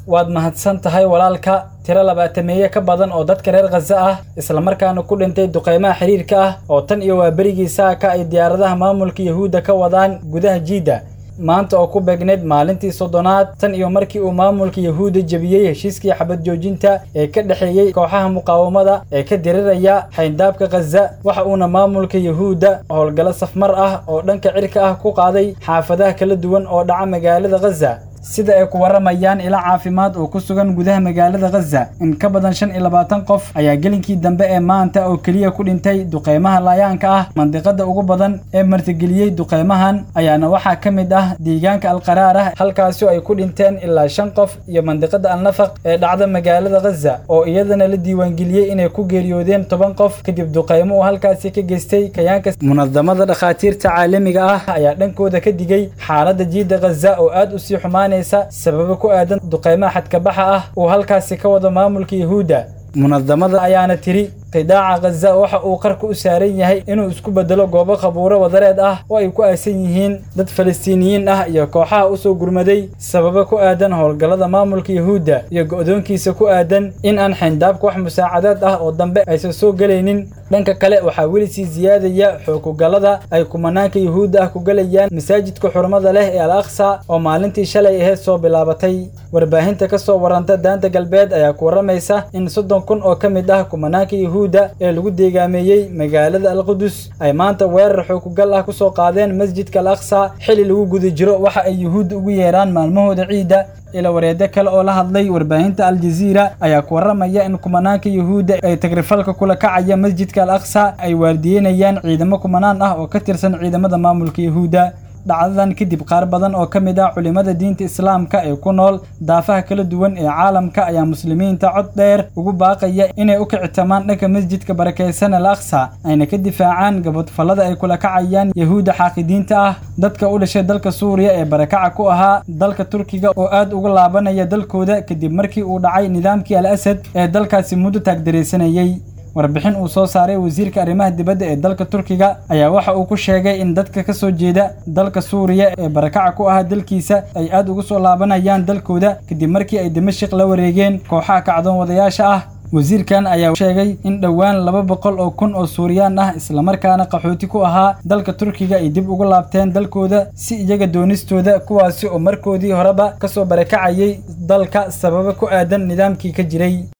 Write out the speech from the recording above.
waad mahadsan tahay walaalka tiro labaatameeye ka badan oo dadka reer khaza ah islamarkaana ku dhintay duqaymaha xiriirka ah oo tan iyo waa berigii saaka ay diyaaradaha maamulka yahuudda ka wadaan gudaha jiidda maanta oo ku beegneyd maalintii soddonaad tan iyo markii uu maamulka yahuudda jebiyey heshiiskii xabad joojinta ee ka dhexeeyey kooxaha muqaawamada ee ka diriraya xayndaabka khaza waxa uuna maamulka yahuudda howlgallo safmar ah oo dhanka cirka ah ku qaaday xaafadaha kala duwan oo dhaca magaalada khaza sida ay ku warramayaan ilo caafimaad oo ku sugan gudaha magaalada khaza in ka badan shan iyo labaatan qof ayaa gelinkii dambe ee maanta oo keliya ku dhintay duqaymaha laayaanka ah mandiqada ugu badan ee martigeliyey duqaymahan ayaana waxaa ka mid ah deegaanka alqaraar ah halkaasoo ay ku dhinteen ilaa shan qof iyo mandiqada alnafaq ee dhacda magaalada khaza oo iyadana la diiwaangeliyey inay ku geeriyoodeen toban qof kadib duqaymo uu halkaasi ka geystay kayaanka munadamada dhakhaatiirta caalamiga ah ayaa dhankooda ka digay xaaladda jiidda khaza oo aad u sii xumaanay sababo ku aadan duqaymaha xadkabaxa ah uu halkaasi ka wado maamulka yahuudda munadamada ayaana tiri qidaaca khaza waxa uu qarka u saaran yahay inuu isku bedelo goobo qabuuro wadareed ah oo ay ku aasan yihiin dad falastiiniyiin ah iyo kooxaha u soo gurmaday sababo ku aadan howlgallada maamulka yahuudda iyo go'doonkiisa ku aadan in aan xayndaabka wax musaacadaad ah oo dambe aysan soo gelaynin dhanka kale waxaa weli sii siyaadaya xoogugallada ay kumanaanka yahuudda ah ku gelayaan masaajidka xurmada leh ee al aqsa oo maalintii shalay aheyd soo bilaabatay warbaahinta ka soo warranta daanta galbeed ayaa ku warramaysa in soddon kun oo ka mid ah kumanaanka yahuudda ee lagu deegaameeyey magaalada alqudus ay maanta weerar xoogugal ah ku soo qaadeen masjidka al aqsa xili lagu guda jiro waxa ay yuhuudda ugu yeeraan maalmahooda ciidda ila wareeddo kale oo la hadlay warbaahinta aljaziira ayaa ku warramaya in kumanaanka yuhuudda ay tagrifalka kula kacaya masjidka al aqsa ay waardiyenayaan ciidamo kumanaan ah oo ka tirsan ciidamada maamulka yahuudda dhacdadan kadib qaar badan oo ka mid ah culimmada diinta islaamka ee ku nool daafaha kala duwan ee caalamka ayaa muslimiinta cod dheer ugu baaqaya inay u kicitamaan dhanka masjidka barakaysan al aqsa ayna ka difaacaan gabadfallada ay kula kacayaan yahuudda xaaqidiinta ah dadka u dhashay dalka suuriya ee barakaca ku ahaa dalka turkiga oo aad uga laabanaya dalkooda kadib markii uu dhacay nidaamkii al asad ee dalkaasi muddo taagdaraysanayey warbixin uu soo saaray wasiirka arrimaha dibadda ee dalka turkiga ayaa waxa uu ku sheegay in dadka ka soo jeeda dalka suuriya ee barakaca ku ahaa dalkiisa ay aad ugu soo laabanayaan dalkooda kadib markii ay dimashik la wareegeen kooxaha kacdoon wadayaasha ah wasiirkan ayaa sheegay in dhowaan laba boqol oo kun oo suuriyaan ah islamarkaana qaxooti ku ahaa dalka turkiga ay dib ugu laabteen dalkooda si iyaga doonistooda kuwaasi oo markoodii horeba ka soo barakacayay dalka sababo ku aadan nidaamkii ka jiray